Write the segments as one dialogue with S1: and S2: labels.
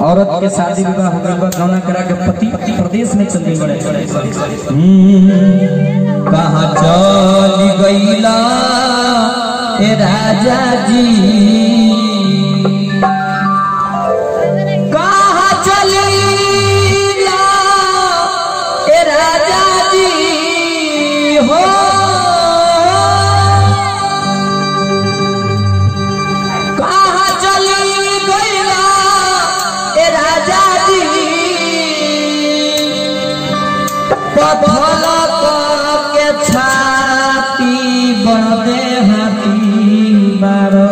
S1: औरत के शादी विवाह हो गइल बा गौना करा के पति प्रदेश में चल गई बड़े कहाँ चल गईला ए राजा जी कहाँ चलीला ए राजा जी हो कहाँ चली गईला ए राजा जी पथल के छाती बड़दे हाथी बारो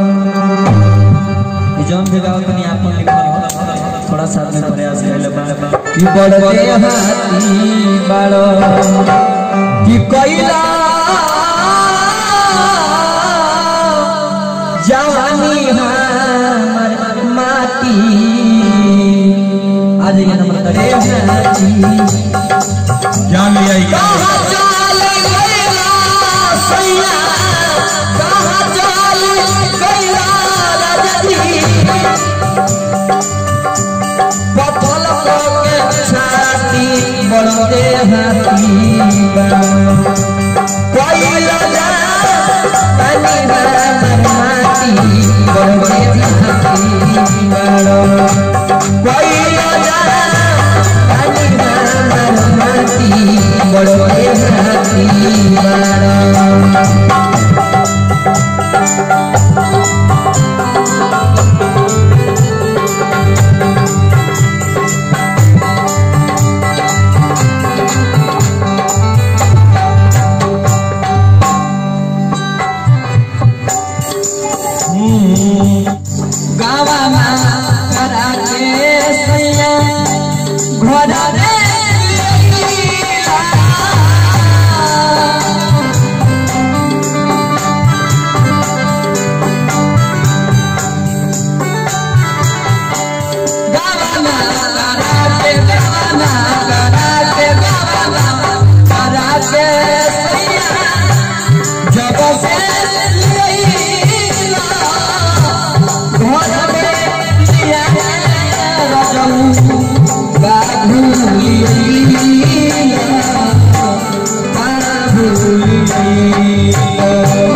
S1: ई जौन भी गाओ तनी आपन लिखल हो थोड़ा साथ में प्रयास कइले बा कि बड़दे हाथी बारो कि कइला जवानी हमर माटी आज ये नंबर तरे हाथी
S2: ज्ञान लिया ही ज्ञान
S1: कहाँ चल गइला सैया कहाँ चल गइला राजनी पथल के छाती बड़ते हाथी कोइला जा तनी हमर माटी बड़ते हाथी बड़ो कोइला जा तनी हमर माटी बड़ते हाथी बड़ो गावामा करा के सैया घोड़ा रे लिया। गावामा करा के गावामा करा के गावामा करा के सैया जब से लिया घर में लिया रजऊ बाघू लिया बाघू लिया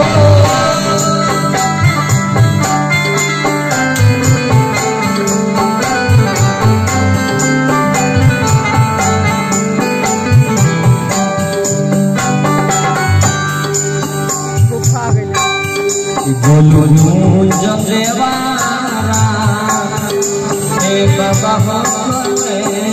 S1: बोलू जब देवारा हे बाबा